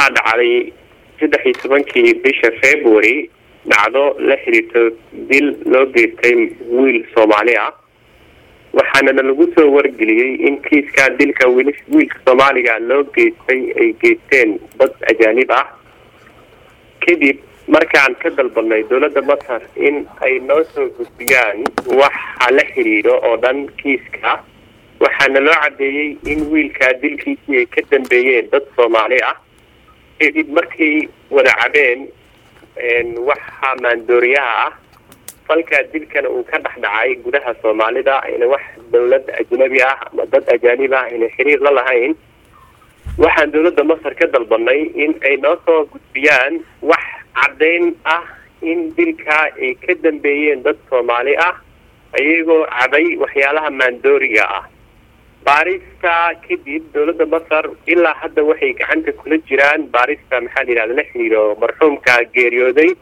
waxaa dhacday saddex iyo tobankii bisha february dhacdo la xiriirto dil loo geystay wiil soomaali ah waxaanana lagu soo wargeliyey in kiiskaa dilka wiil wiilka soomaaliga loo geystay ay geysteen dad ajaanib ah kadib markaan ka dalbanay dowladda masar in ay noo soo gudbiyaan waxa la xiriiro oo dhan kiiska waxaana loo caddeeyey in wiilkaa dilkiisii ay ka dambeeyeen dad soomaali ah kadib markay wada cabeen waxa maandooriyaha ah falkaa dilkana uu ka dhex dhacay gudaha soomaalida ayna wax dowlad ajnabi ah ama dad ajaanib ah ayna xiriir la lahayn waxaan dowladda masar ka dalbanay in ay noo soo gudbiyaan wax caddayn ah in dilkaa ay ka dambeeyeen dad soomaali ah iyagoo cabay waxyaalaha maandooriga ah baarista kadib dowladda masar ilaa hadda waxay gacanta kula jiraan baarista maxaa la yihahda la xiriiro marxuumka geeriyooday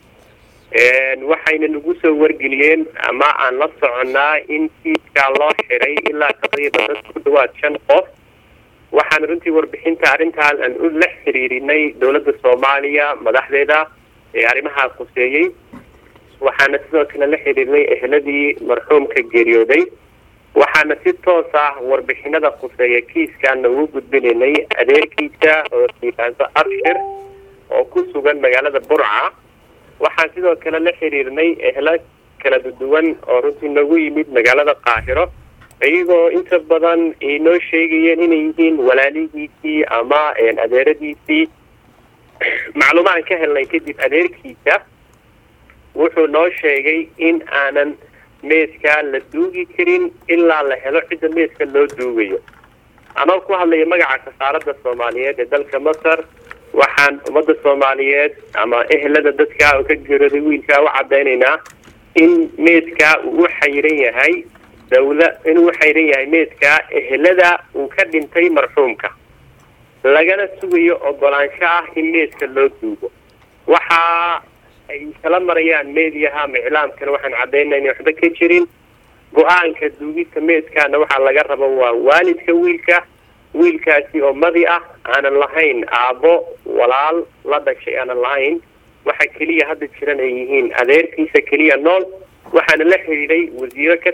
waxayna nagu soo wargeliyeen ama aan la soconnaa in kiiskaa loo xiray ilaa taqriiban dad ku dhawaad shan qof waxaan runtii warbixinta arrintan aan u la xiriirinay dowladda soomaaliya madaxdeeda ee arrimaha quseeyey waxaana sidoo kale la xiriirnay eheladii marxuumka geeriyooday waxaana si toos ah warbixinada khuseeya kiiskaana ugu gudbinaynay adeerkiisa oo layidhaahdo abshir oo ku sugan magaalada burca waxaan sidoo kale la xiriirnay ehlo kala duwan oo runtii noogu yimid magaalada qaahiro iyagoo inta badan ay noo sheegayeen inay yihiin walaalihiisii ama adeeradiisii macluumaan ka helnay kadib adeerkiisa wuxuu noo sheegay in aanan meeskaa la duugi karin ilaa la helo cidda meeska loo duugayo anoo ku hadlaya magaca safaaradda soomaaliyeed ee dalka masar waxaan ummadda soomaaliyeed ama ehelada dadka oo ka geerooday wiilkaa u caddaynaynaa in meeskaa uu u xayiran yahay dawla inuu u xayiran yahay meeskaa ehelada uu ka dhintay marxuumka lagana sugayo ogolaansho ah in meeska loo duugo waxa ay kala marayaan meediyaha ama iclaamkana waxaan caddaynaa inay waxba ka jirin go-aanka duugista meeskaana waxaa laga rabo waa waalidka wiilka wiilkaasi oo madi ah aanan lahayn aabbo walaal la dhashay aanan lahayn waxa keliya hadda jiran ay yihiin adeerkiisa keliya nool waxaana la xidhiidhay wasiiro ka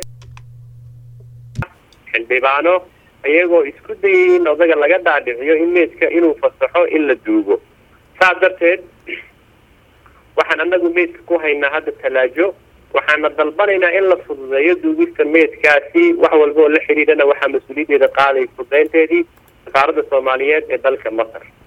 xildhibaano iyagoo isku dayay in odaga laga dhaadhiciyo in meeska inuu fasaxo in la duugo saas darteed waxaan anagu meydka ku haynaa hadda talaajo waxaana dalbanaynaa in la fududeeyo duugista meydkaasi wax walba oo la xidhiidhana waxaa mas-uuliyaddeeda qaaday fudaynteedii safaaradda soomaaliyeed ee dalka masar